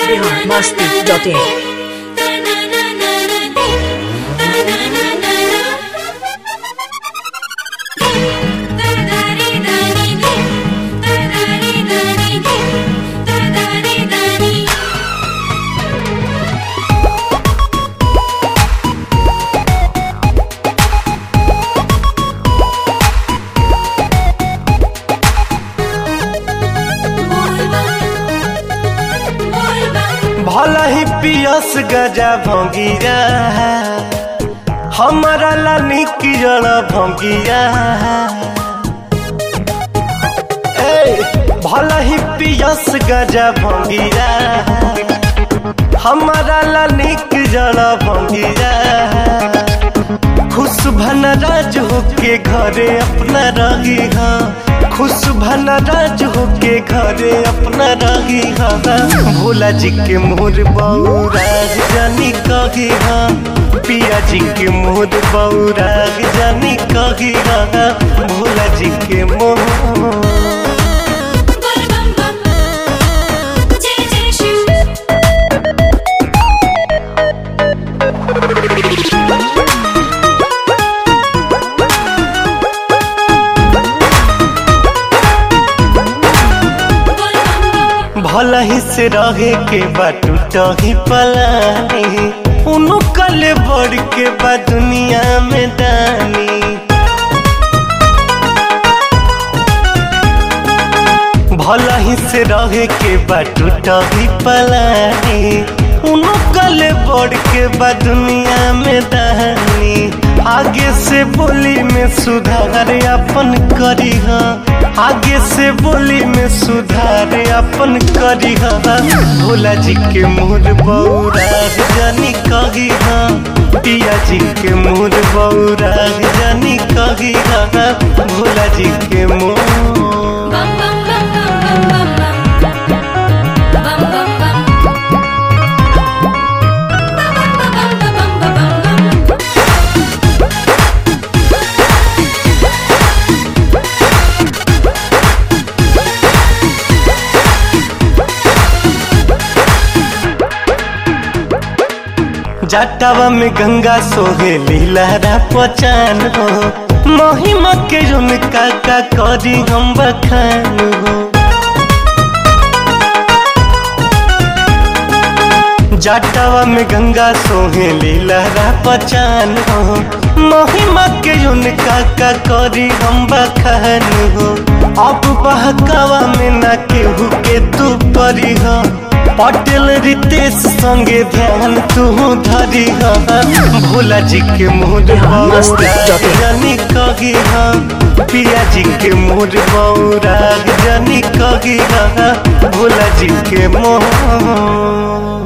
biharmasti.in भला ही पियस गजा भंगिया हमारा ला निक जड़ भंगिया ए, भला ही पियस गजा भंगिया हमारा ला निक जड़ भंगिया खुश भन राज होके घरे अपना रही हाँ खुश भन राज होके घरे अपना रही हाँ भोला जी के मोर बौराग जानी कही हाँ पिया जी के मोर बौराग जानी कही हाँ भोला जी के मोर जय जय शिव भला ही से रहे के बाटू ही पलानी उनु कल बढ़ के बा दुनिया में दानी भला ही से रहे के बाटू ही पलानी उनु कल बढ़ के बा दुनिया में दानी आगे से बोली में सुधार अपन करी हाँ आगे से बोली में सुधार अपन करी हाँ भोला जी के मोर बौराग जानी कही हाँ पिया जी के मोर बौराग जानी कही हाँ भोला जी के मोर बम बम बम बम बम बम बम बम बम बम बम बम बम जटावा में गंगा सोहे लीलहरा पचान हो महिमा के उनका का करी हम बखान हो जटावा में गंगा सोहे लीलहरा पचान हो महिमा के उनका का करी हम बखान हो अब बहकावा में ना केहू के तू परी हो पटेल रितेश संगे ध्यान तू धरी हा भोला जी के मोर जानी कही हा पिया जी के मोर बौराग जानी कही हा भोला जी के मोह